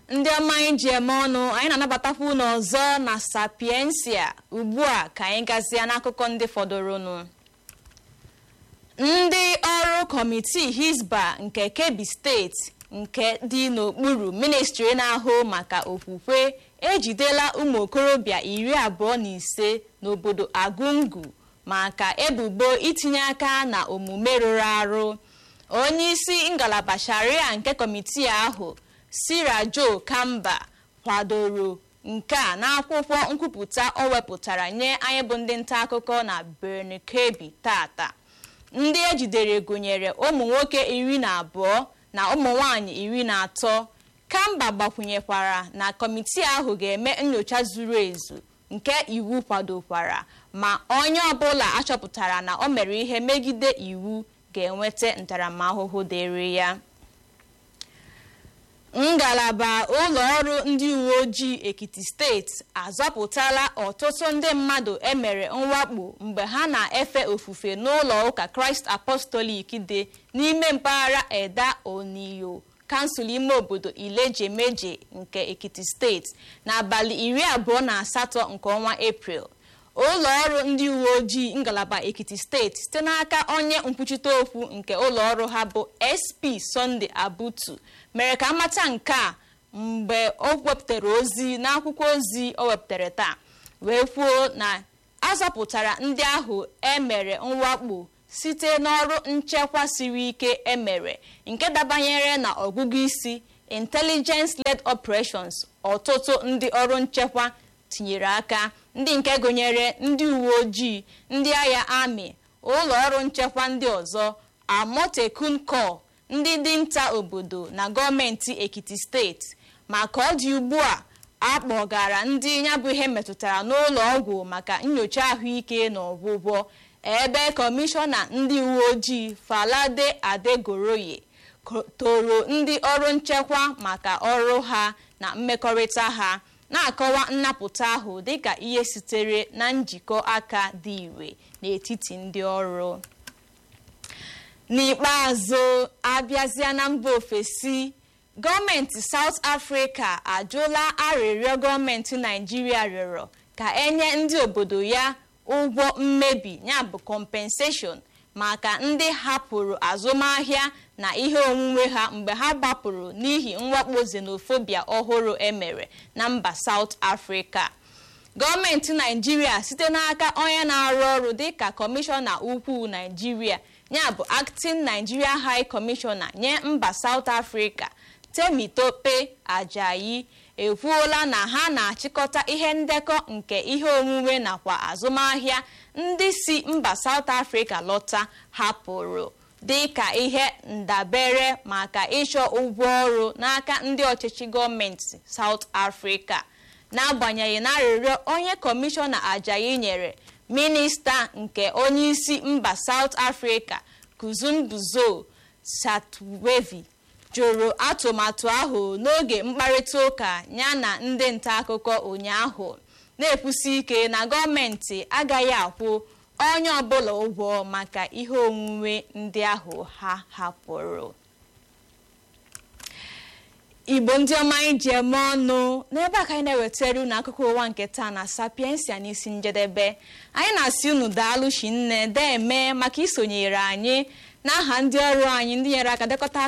ndị ọma anyị ji eme ọnụ anyị na-anabatakwa unu ọzọ na sapiensia ugbu a ka anyị gazie n'akụkọ ndị fọdụrụnụ ndị ọrụ kọmitii hisba nke kebbi steeti nke dị n'okpuru ministri na-ahụ maka okwukwe ejidela ụmụ okorobịa iri abụọ na ise n'obodo agungu maka ebubo itinye aka na omume rụrụ arụ onye isi ngalaba sharia nke kọmitii ahụ sirajo kamba kwadoro nke a n'akwụkwọ nkwupụta o wepụtara nye anyị bụ ndị nta akụkọ na Birnin Kebbi tata ndị ejidere gụnyere ụmụ nwoke iri na abụọ na ụmụ nwanyị iri na atọ kamba gbakwunyekwara na kọmitii ahụ ga-eme nyocha zuru ezu nke iwu kwadokwara ma onye ọbụla achọpụtara na o mere ihe megide iwu ga-enweta ntaramahụhụ dịrị ya ngalaba ụlọ ọrụ ndị uwe ojii ekiti steeti azọpụtala ọtụtụ ndị mmadụ emere mwakpo mgbe ha na-efe ofufe n'ụlọ ụka kraịst apọstolik dị n'ime mpaghara eda oniyo kansụl ime obodo ilejemeje nke ekiti steeti n'abalị iri abụọ na asatọ nke ọnwa eprel ụlọ ọrụ ndị uwe ojii ngalaba ekiti steeti site n'aka onye nkwuchite okwu nke ụlọ ọrụ ha bụ sp sunday abutu mere ka amata nke a mgbe o wepụtara ozi n'akwụkwọ ozi o wepụtara taa wee kwuo na azọpụtara ndị ahụ emere mwakpo site n'ọrụ nchekwa siri ike emere nke dabanyere na ọgụgụ isi intelligence led operations ọtụtụ ndị ọrụ nchekwa tinyere aka ndị nke gụnyere ndị uwe ojii ndị agha amị ụlọ ọrụ nchekwa ndị ọzọ amotekun kor ndị dinta obodo na gọọmenti ekiti steeti maka ọ dị ugbu a akpọgara ndị ya bụ ihe metụtara n'ụlọ ọgwụ maka nyocha ahụike na ọgwụgwọ ebe kọmishọna ndị uwe ojii falade adegoroye toro ndị ọrụ nchekwa maka ọrụ ha na mmekọrịta ha na-akọwa nnapụta ahụ dịka ihe sitere na njikọ aka dị ire n'etiti ndị ọrụ n'ikpeazụ abịazịa na mba ofesi gọọmenti South Africa ajụla arịrịọ gọọmenti Naijiria rịọrọ ka enye ndị obodo ya ụgwọ mmebi ya bụ compensation maka ndị hapụrụ azụmahịa na ihe onwunwe ha mgbe ha gbapụrụ n'ihi mwakpo xenophobia ọhụrụ emere na mba South Africa gọọmenti Naijiria site n'aka onye na-arụ ọrụ dịka kọmishọna ukwu Naijiria ya bụ acting Nigeria High Commissioner nye mba South Africa Temitope Ajayi ekwuola na ha na-achịkọta ihe ndekọ nke ihe omume nakwa azụmahịa ndị si mba South Africa lọta hapụrụ dị ka ihe ndabere maka ịchọ ụgwọ ọrụ n'aka ndị ọchịchị gọọmenti South Africa n'agbanyeghị na arịrịọ onye kọmishọna Ajayi nyere minista nke onyeisi mba South Africa Kuzumbuzo Satwevi jụrụ atụmatụ ahụ n'oge mkparịta ụka ya na ndị nta akụkọ ụnyaahụ na-ekwusi ike na gọọmenti agaghị akwụ onye ọbụla ụgwọ maka ihe onwunwe ndị ahụ ha hapụrụ igbo ndị ọma anyị ji eme ọnụ n'ebe a ka anyị na-ewetara unu akụkọ ụwa nke taa na sapiensia n'isi njedebe anyị na-asị unu daalụ chi nne deme maka isonyere anyị n'aha ndị ọrụ anyị ndị nyere aka dekọta